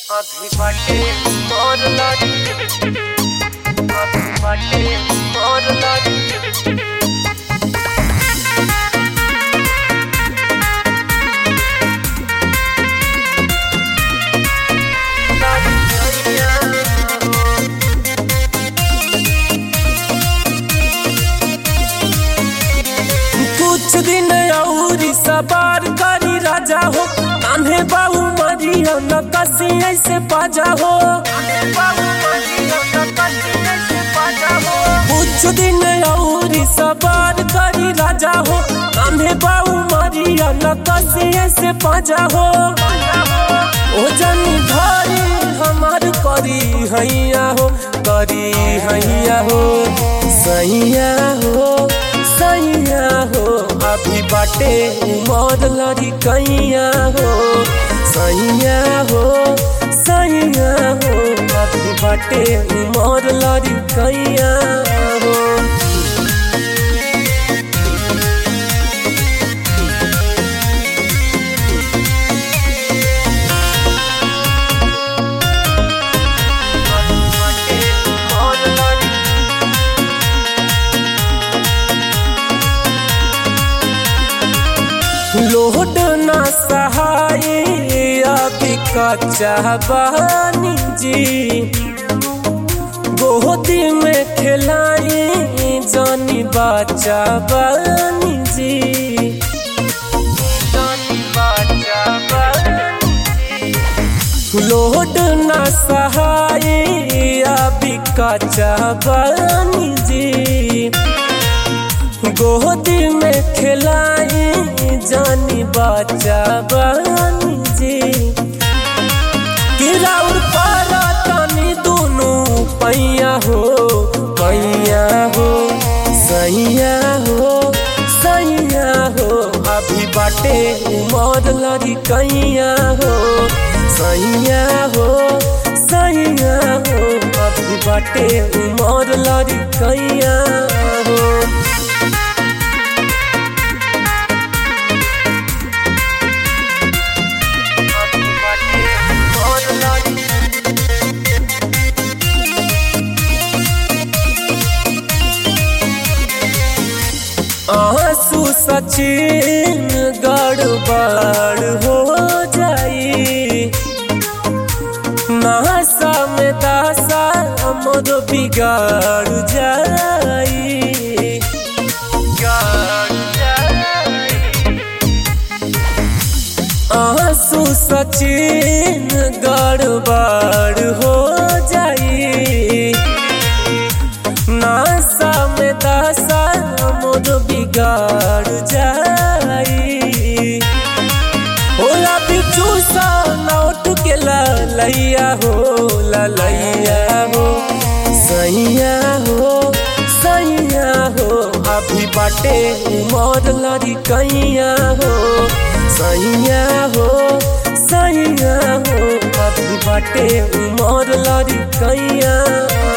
अभी बाटे और लाडी अभी बाटे और लाडी लाडी चलिया कुछ दिन औरी सवार करी राजा हो कान्हे बाबू मरिया न कसी ऐसे पाजा हो बाबू मरिया न कसी ऐसे पाजा हो कुछ दिन औरी सवार करी राजा हो कान्हे बाबू मरिया न कसी ऐसे पाजा हो ओ जनी घरे हमार करी हैया हो करी हैया हो सैया हो सैया हो अभी बाटे उमर लड़ी कैया हो सैया हो सैया हो अभी बाटे उमर लड़ी कैया हो अभी बाटे और लाडी लोड ना सहाय अभी कच्चा बानी जी गोदी में खिलाई जानी बच्चा बानी जी जानी बाजा बानी लोड ना सहाय अभी कच्चा बानी जी गोदी में खिलाई जानी बच्चा बानी जी गिराउर पारा तनी दोनों पैया हो पैया हो सैया हो सैया हो अभी बाटे उमर लड़ी कैया हो सैया हो सैया हो अभी बाटे उमर लड़ी कैया हो अभी बाटे और लाडी आंसू सचिन गड़बड़ हो जाई नासा में दासा मोर बिगाड़ जाई गाड़ जाई आंसू सचिन गड़बड़ हो जाई नासा में दासा मोर बिगाड़ जाई होला बिचू सा लौट के ललैया हो ललैया हो सैया हो सैया हो अभी बाटे उमर लड़ी कैया हो सैया हो सैया हो अभी बाटे उमर लड़ी कैया